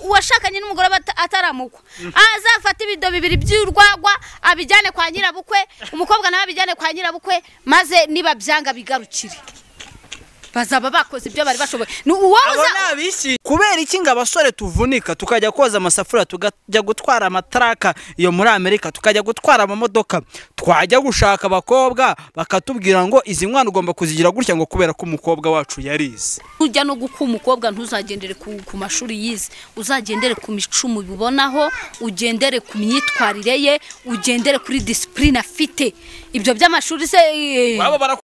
uwashakanye n'umugore bata- ataramukwa azafate ibido bibiri by'urwagwa abijyane kwa nyirabukwe umukobwa nawe abijyane kwa nyirabukwe maze niba byanga bigarukire bazaba bakoze ibyo bari bashoboye ni uwowe abo uza- ni abisi kubera iki ngo abasore tuvunika tukajya koza amasafuriya tukajya gutwara amataraka iyo muri amerika tukajya gutwara amamodoka twajya gushaka abakobwa bakatubwira ngo izi nkwana ugomba kuzigira gutya ngo kubera ko umukobwa wacu yarize ujya no guka umukobwa ntuzagendere ku, ku mashuri yize uzagendere ku mico mubibonaho ugendere ku myitwarire ye ugendere kuri disipurine afite ibyo by'amashuri se eh, baba